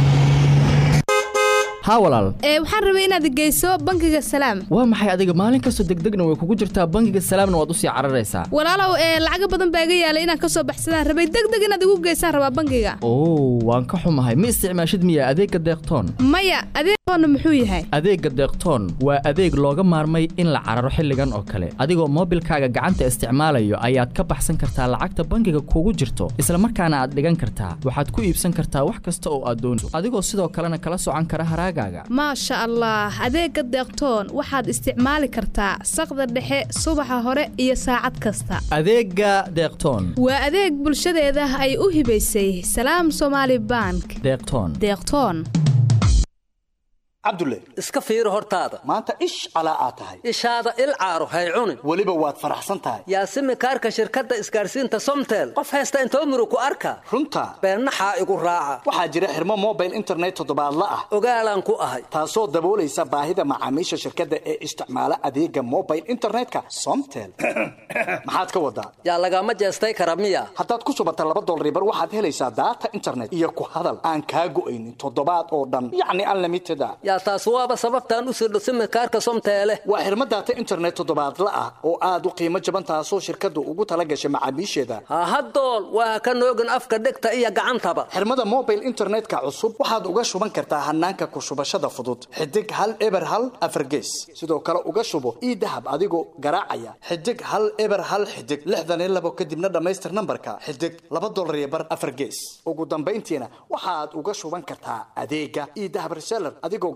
haa walaal ee waxaan rabay inaad geyso bangiga salaam waa maxay adiga maalin kastoo degdegna way kugu jirtaa bangiga salaamna waad usii cararaysaa walaalow ee lacaga badan baa iga yaalay inaan ka soo baxsadaan rabay degdeg inaad igu geysaan rabaa bangiga oo waan ka xumahay ma isticmaashid miya adeegga deeqtoon maya adeegoona muxuu yahay adeegga deeqtoon waa adeeg looga maarmay in la cararo xilligan oo kale adigoo moobilkaaga gacanta isticmaalayo ayaad ka baxsan kartaa lacagta bangiga kugu jirto isla markaana aad dhigan kartaa waxaad ku iibsan kartaa wax kasta oo aad doonto adigoo sidoo kalena kala socan kara haraaga maasha allah adeega deeqtoon waxaad isticmaali kartaa saqda dhexe subaxa hore iyo saacad kasta adeega deeqtoon waa adeeg bulshadeeda ay u hibaysay salaam somaali bank deeqtoon deeqtoon cabdulle iska fiiri hortaada maanta ish calaa aad tahay ishaada il caaro hay cunin weliba waad faraxsan tahay yaasimi kaarka shirkadda isgaarsiinta somtel qof haysta intoo muru ku arka runta beennaxaa igu raaca waxaa jira xirmo mobile internet toddobaadla ah ogaalaan ku ahay taasoo daboolaysa baahida macaamiisha shirkadda ee isticmaala adeega mobile internetka somtel maxaad ka wadaa yaa lagama jeestay kara miya haddaad ku shubata laba dolribar waxaad helaysaa daata internet iyo ku hadal aan kaa go'aynin toddobaad oo dhan yacni unlimited a yaa taas waaba sababtaan u sirdho simikaarka somteele waa xirmo daata internet toddobaadla ah oo aad u qiimo jaban taasoo shirkaddu ugu tala gashay macaamiisheeda hahadool waa ka noogin afka dhegta iyo gacantaba xirmada mobile internetka cusub waxaad uga shuban kartaa hanaanka ku shubashada fudud xidig hal eber hal afargees sidoo kale uga shubo ii dahab adigoo garaacaya xidig hal eber hal xidig lixdan iyo labo kadibna dhammaystir nambarka xidig laba dolar iyo bar afargees ugu dambayntiina waxaad uga shuban kartaa adeega ii dahab reseller adigoo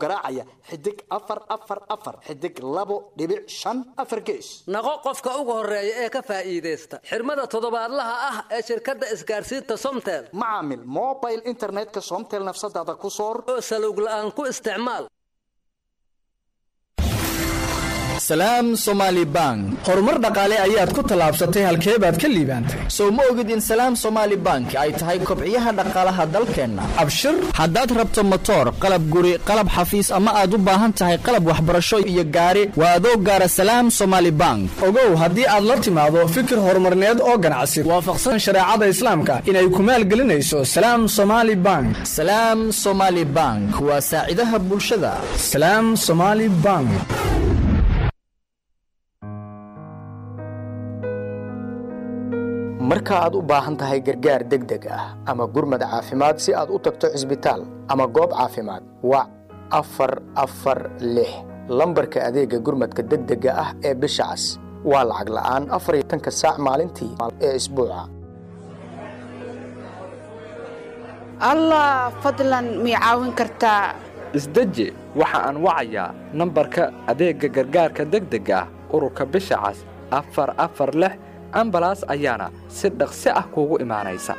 garaacaya xidig afar afar afar xidig labo dhibic shan afar gees naqo qofka ugu horeeya ee ka faa'iidaysta xirmada toddobaadlaha ah ee shirkadda isgaarsiinta somtel macaamil mobile internetka somtel nafsadaada ku soor oo salowg la'aan ku isticmaal salaam somaali bank horumar dhaqaale ayaad ku tallaabsatay halkee baad ka liibaantay sow ma ogid in salaam somaali bank ay tahay kobciyaha dhaqaalaha dalkeenna abshir haddaad rabto motoor qalab guri qalab xafiis ama aad u baahan tahay qalab waxbarasho iyo gaari waa adoo gaara salaam somaali bank ogow haddii aad la timaado fikir horumarneed oo ganacsi waafaqsan shareecada islaamka inay ku maalgelinayso salaam somaali bank salaam somaali bank waa saacidaha bulshada salaam somaali bank marka aad u baahan tahay gargaar degdeg ah ama gurmad caafimaad si aad u tagto cisbitaal ama goob caafimaad wac afar afar lix lambarka adeega gurmadka degdega ah ee bisha cas waa lacag la'aan afar iyo tanka saac maalintii ee isbuuca allah fadlan mii caawin kartaa isdeji waxa aan wacayaa nambarka adeegga gargaarka degdega ah ururka bisha cas afar afar lix ambalaas ayaana si dhaqsi ah kuugu imaanaysa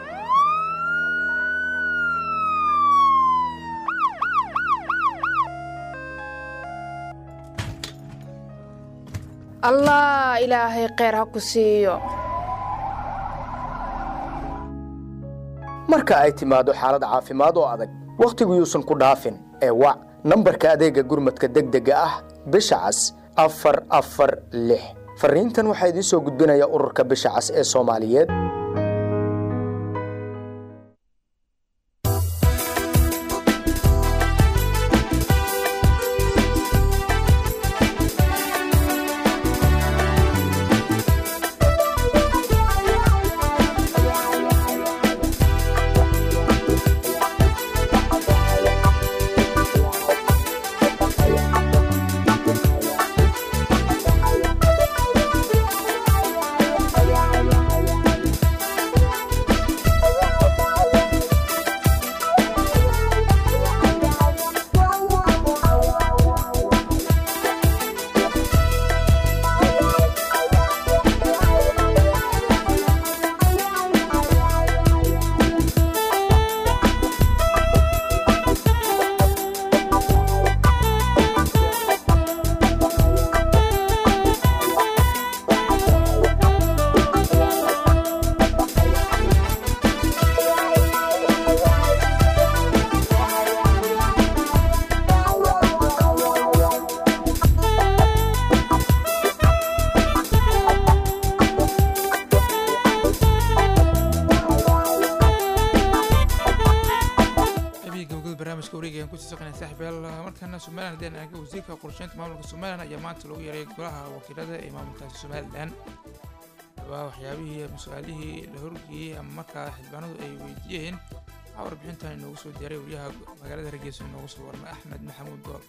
allah ilaahay kheyr ha ku siiyo marka ay timaado xaalad caafimaad oo adag wakhtigu yuusan ku dhaafin ee wac nambarka adeegga gurmadka degdega ah bisha cas afar afar lix fariintan waxaa idiin soo gudbinaya ururka bisha cas ee soomaaliyeed markana somalilan hadeen aaga wasiirka qorsheynta maamulka somalilan ayaa maanta lagu yaray golaha wakiilada ee maamulkaasi somalilan waa waxyaabihii mas-aalihii la horgeeyey ama markaa xildhibaanadu ay weydiiyeen waxaa warbixintan inoogu soo diyaray wariyaha magaalada hargeysa inoogu soo warmay axmed maxamuud gool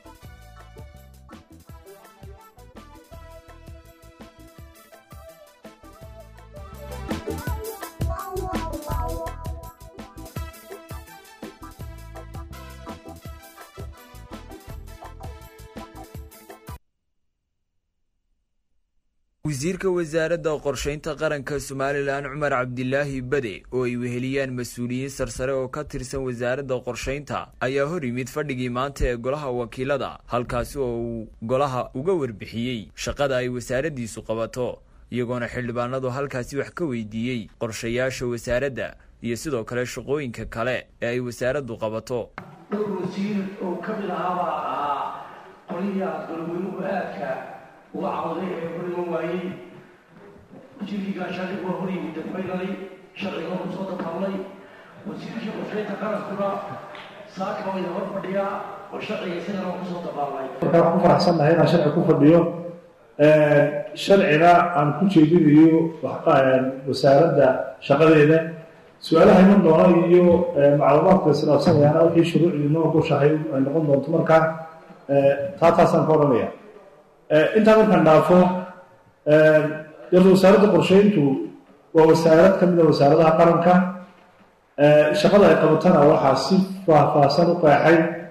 wasiirka wasaaradda qorshaynta qaranka somalilan cumar cabdilaahi bade oo ay weheliyaan mas-uuliyiin sarsare oo ka tirsan wasaaradda qorshaynta ayaa hor yimid fadhigii maanta ee golaha wakiilada halkaasi oo uu golaha uga warbixiyey shaqada ay wasaaraddiisu qabato iyagoona xildhibaanadu halkaasi wax ka weydiiyey qorshayaasha wasaaradda iyo sidoo kale shaqooyinka kale ee ay wasaaraddu qabato dhowr wasiir oo ka mid ahaabaa ahaa qoliya golweynuhu aadka uga cawday ee horiman waayey wasiirkii gaashaandhig waa hor yimid dafmaynalay sharciga ku soo dataallay wasiirkii qorshaynta qarankuna saaka waa idin hor fadhiyaa oo sharciga sidan oo kusoo dabaallay marka waxaan ku faraxsannahay inaan sharci ku fadhiyo sharcina aan ku jeedinayo wasaaradda shaqadeeda su-aalaha iman doona iyo macluumaadka islaabsanayaana wixii shuruucdii noo gushahay ay noqon doonto markaa taa taasaan ka odhanaya intaa markaan dhaafo yarta wasaaradda qorsheyntu waa wasaarad ka mid a wasaaradaha qaranka shaqada ay qabatana waxaa si faahfaahsan u qeexay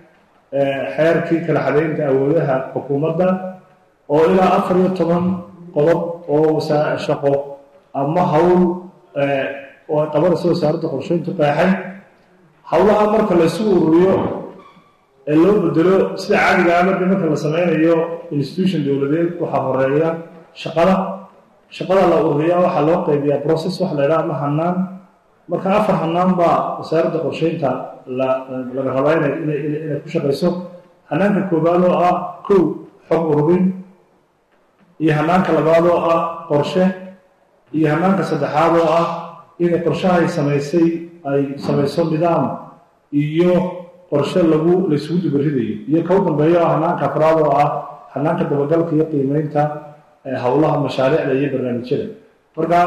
xeerkii kala xadaynta awoodaha xukuumadda oo ilaa afar iyo toban qodob oo wasa- shaqo ama hawl oo ay qabanayso wasaaradda qorsheyntu qeexay howlaha marka la isugu ururiyo ee loo bedelo sida caadiga ah marka marka la sameynayo institution dowladeed waxaa horeeya shaqada shaqada la ururiya waxaa loo qaybiyaa process waxa la yidhaha ama hanaan marka afar hanaan baa wasaaradda qorsheynta la laga rabaa inay inay inay inay ku shaqayso hanaanka koowaad oo ah kow xog ururin iyo hanaanka labaad oo ah qorshe iyo hanaanka saddexaad oo ah inay qorshahay samaysay ay samayso nidaam iyo qorshe lagu laysugu dubaridayo iyo ka u dambeeya oo hanaanka afraad oo ah hanaanka dabagalka iyo qiimeynta howlaha mashaariicda iyo barnaamijyada marka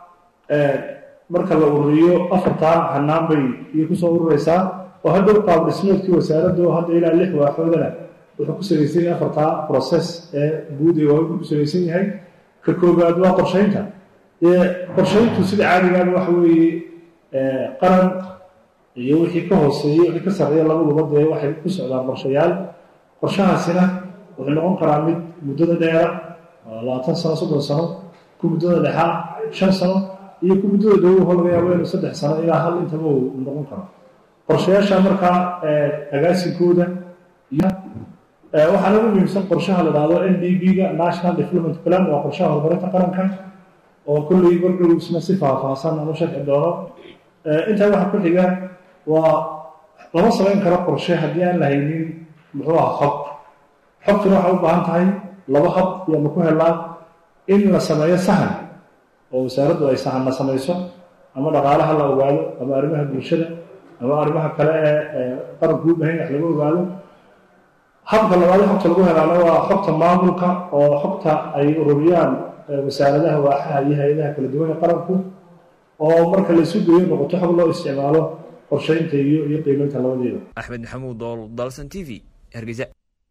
marka la ururiyo afartaa hanaan bay iyo kusoo urureysaa oo hadda qaab dhismeedkii wasaaradda oo hadda ilaa lix waaxoodana wuxuu ku salaysan yahay afartaa process ee guud ee waa ku salaysan yahay ka koobaad waa qorsheynta dee qorsheyntu sida caadigaaba waxa weeye qaran iyo wixii ka hooseeyey wixii ka sarreeya labaduba dee waxay ku socdaan qorshayaal qorshahaasina wuxuu noqon karaa mid muddada dheera labaatan sano soddon sano ku muddada dhexaa shan sano iyo ku muddada dhow oo laga yaabo inuu saddex sano ilaa hal intaba uu noqon karo qorshayaasha markaa agaasinkooda iyo waxaa ugu muhiimsan qorshaha la dhahdo n d b-ga national development plan waa qorshaha horumarinta qaranka oo kolley markuu isna si faahfaahsan aan u sharxi doono intaa waxaa ku xiga waa lama samayn karo qorshe haddii aan la haynin muxuu aha xog xogtuna waxay u baahan tahay laba hab iyo ma ku helaa in la sameeyo sahan oo wasaaraddu ay sahanna samayso ama dhaqaalaha la ogaado ama arrimaha bulshada ama arrimaha kale ee qaranku u bahan wax laga ogaado habka labaad xogta lagu helaana waa xogta maamulka oo xogta ay ururiyaan wasaaradaha waaxaha iyo hay-adaha kala duwan ee qaranku oo marka la isu geeyo noqoto xog loo isticmaalo qorsheynta iyo iyo qiimeynta labadeeda axmed maxamuud dool dalsan t v hargeysa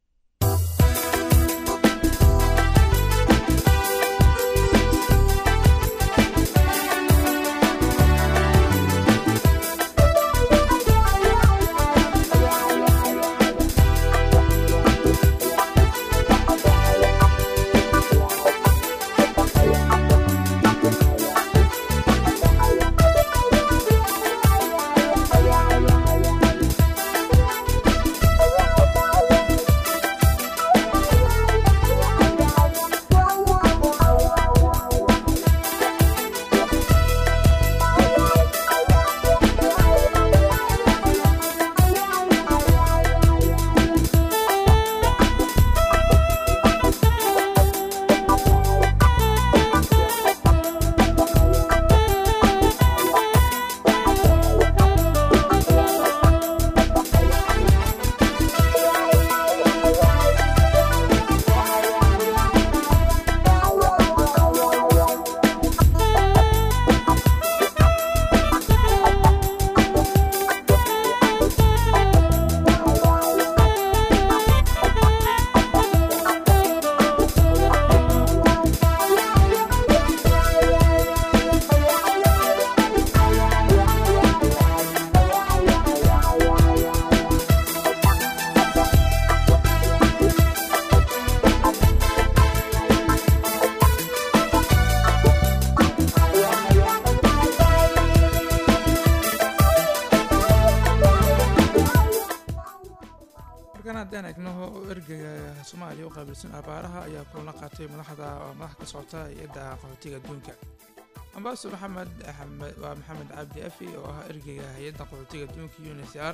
markaan haddaan egno ergeyga soomaaliya u qaabilsan abaaraha ayaa kulana qaatay madaxda madax ka socota hay-adda qaxootiga adduunka ambaaso maxamed axmed waa maxamed cabdi afi oo ah ergeyga hay-adda qaxootiga adduunka uncr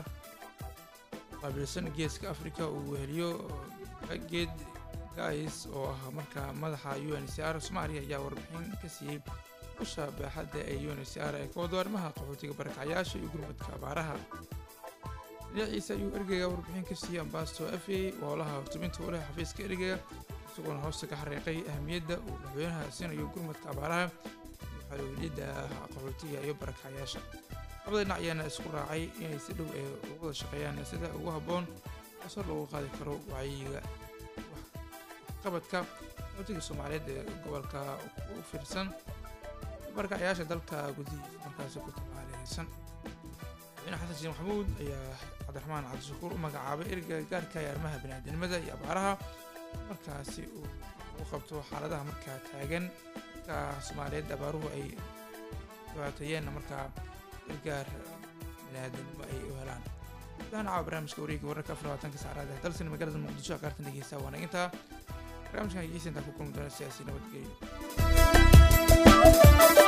qaabilsan geeska africa uu weheliyo geed gais oo ah marka madaxa uncr soomaaliya ayaa warbixin ka siiyey usha baaxadda ee uncr ee ka wado arrimaha qaxootiga barakacyaasha iyo gurmadka abaaraha dhinaciisa ayuu ergeyga warbixin ka siiyey ambasto afi woolaha hortuminta walaha xafiiska ergeyga isagoona hoosta ka xariiqay ahamiyadda uu madaxweynaha siinayo gurmadka abaaraha iyo xalowlidda qaxootiga iyo barakacyaasha labada dhinac ayaana isku raacay inay si dhow ee uga wada shaqeeyaan sida ugu habboon asar loogu qaadi karo wacyiga waxqabadka qaxootiga soomaaliyeed ee gobolka u fiirsan barakacyaasha dalka gudihiisa markaasi ku tabaaleysan madaxweyne xasan sheekh maxamuud ayaa cabdiraxmaan cabdishakuur u magacaabay erga gaarka ee arrimaha biniaadamnimada iyo abaaraha markaasi uu ugu qabto xaaladaha markaa taagan markaa soomaaliyeed abaaruhu ay dhibaateeyeenna markaa gargaar biniaadamnimo ay u helaan gudahaan caawa barnaamijka wareegga wararka afar labaatanka saacadaad ee dalsan magaalada muqdisho qaartan dhegeysta waanaginta barnaamijkan dhegeysta intaa ku kulmi doona siyaasi nabadgelyo